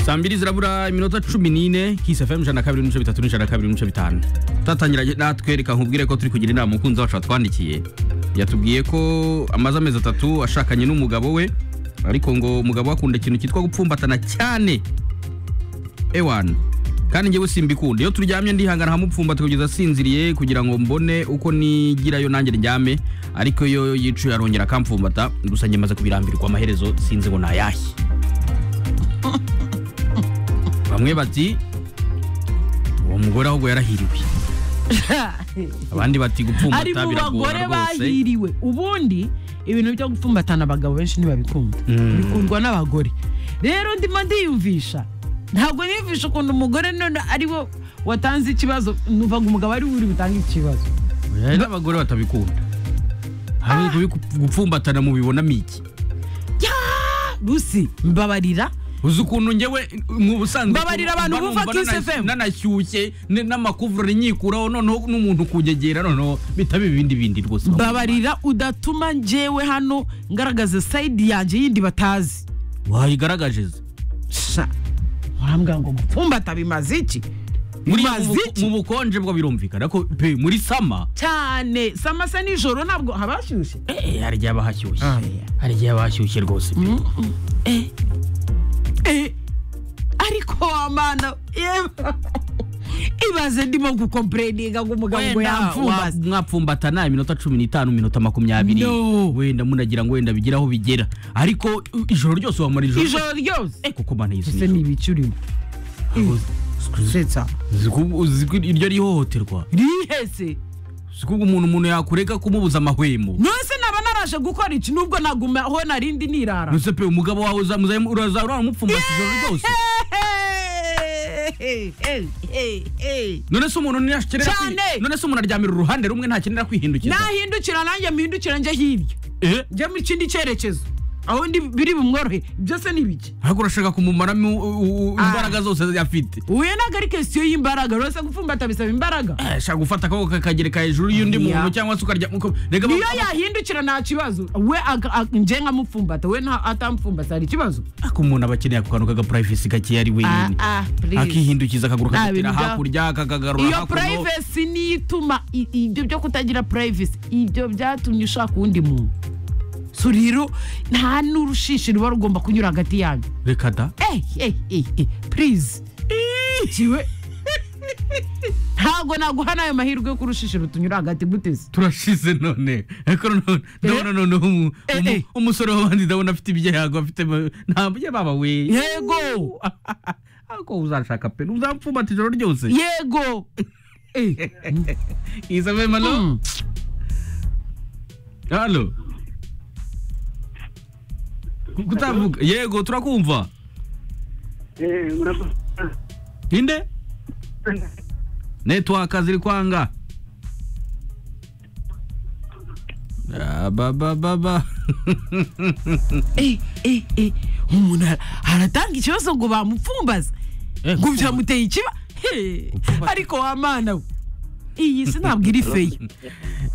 saa mbiri zirabura iminota cumi n'ine kisi fm ijana na kabiri n'ibice bitatu n'ijana na kabiri n'ibice bitanu tatangira natwereka nkubwire ko turi kugira inama umukunzi wacu watwandikiye yatubwiye ko amaze amezi atatu ashakanye n'umugabo we ariko ngo umugabo we akunda ikintu cyitwa gupfumbatana cyane ewana kandi njyewe simbikunda iyo turyamye ndihangana hamupfumbata kugeza asinziriye kugira ngo mbone uko nigirayo nanjye ryame ariko iyo yicuye arongera akampfumbata gusa njye maze kubirambirwa amaherezo sinzi ngo nayahe bamwe bati uwo mugore ahubwo yarahiriwe abandi bati ari gupfumbata mu bagore biragora rwose bahiriwe ubundi ibintu byo gupfumbatana abagabo benshi ntibabikunda bikundwa n'abagore rero ndimo ndiyumvisha ntabwo niyumvisha ukuntu umugore none ari we watanze ikibazo numva ngo umugabo ari we uri butange ikibazo Hari n'abagore batabikunda ahubwo bigu- gupfumbatana mubibonamo iki rusi mbabarira uzi ukuntu njyewe mu busanzwe Mbabarira abantu mba bumva numva Kiss nana- FM. nanashyushye ne- n'amakuvurori nyikuraho noneho n'umuntu kunyegera noneho bitaba ibindi bindi rwose mbabarira udatuma njyewe hano ngaragaza sayidi yanjye yindi batazi wayigaragaje ze sha urambwira ngo gupfumbata bimaze iki Muri- bimaze mu- iki mu bukonje bwo birumvikana ko pe muri sama cyane samasa nijoro ntabwo habashyushye eh, hari igihe haba hashyushye Ah, yeah. hari igihe haba hashyushye rwose pe. Eh, ariko wamana yeba ibaze ndimo gukompureninga ngo umugabo ngo Wenda wa- yamfumbaze mwapfumbatana iminota cumi n'itanu iminota makumyabiri No. wenda munagira ngo wenda bigire aho bigera ariko uh, ijoro ryose wamara ijoro ijoro ryose Eh, kuko mana yesu ese ni ibiki urimo setsa iryo rihohoterwa rihese kuko umuntu umuntu yakureka kumubuza amahwemo nose naba naraje gukora iki nubwo naguma aho narindi nirara nose pe umugabo wawe uzamuzaye uraza uramupfumbata ijoro ryose Eh, eh, eh, eh. none se umuntu ntiyashikirira kwi- Cyane. none se umuntu aryamira uruhande rumwe ntakenera kwihindukiza nahindukira nanjye mpindukira njya hirya eh njya mu kindi cyerekezo aho ndi biri bumworohe byose ni ibiki ariko urashaka kumumaramo u- u- Ah. imbaraga zose afite uyu ntabwo ari kesiyo y'imbaraga urose gupfumbata bisaba imbaraga Eh, shaka gufata akaboko kakagereka hejuru y'undi Yeah. muntu cyangwa se ukarya uko- rega niyo ba- yahindukira nta kibazo we aga- a- nje nkamupfumbata we nta atampfumbata hari ikibazo ariko umuntu aba akeneye ako kantu kaga privacy gake ari wenyine akihindukiza akaguru Nta kagatera bintu bya- hakurya kakagarura iyo hakuno purayivesi niyo ituma i- ibyo byo kutagira purayivesi ibyo byatumye ushaka uwundi muntu so rero nta n'urushishi ruba rugomba kunyura hagati yanyu reka da eh eh eh eh purize kiwe ntabwo naguhana ayo mahirwe yo kurushishi rutunyura hagati guteze turashize none ariko none- ndabona noneho umu- Eh, umu- eh. umusore w'abandi ndabona afite ibyago afite ma- nta byababa we Yego. ako uzashaka pe uzampfumbata ijoro ryose yego eh isabe malo mm. halo kutavuga yego turakumva Eh, murakoze. ninde netwaka ziri kwanga abababa Eh, eh, eh. umuntu ara- aratanga ikibazo ngo bamupfumbaze Eh, ngo gupfumbaza. byamuteye ikiba He, ariko wamana we iyi si ntabwo iri feyi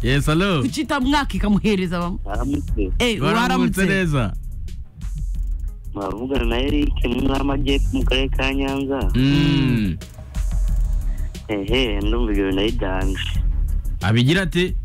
yes halo kucita mwaka ikamuhereza bamwe Aramutse. Eh, waramutse waramutse neza Mwavugana na Eric mu ntara y'Amajyepfo mu karere ka Nyanza. Mm. Ehe, ndumva ibyo bintu ari danger. abigira ati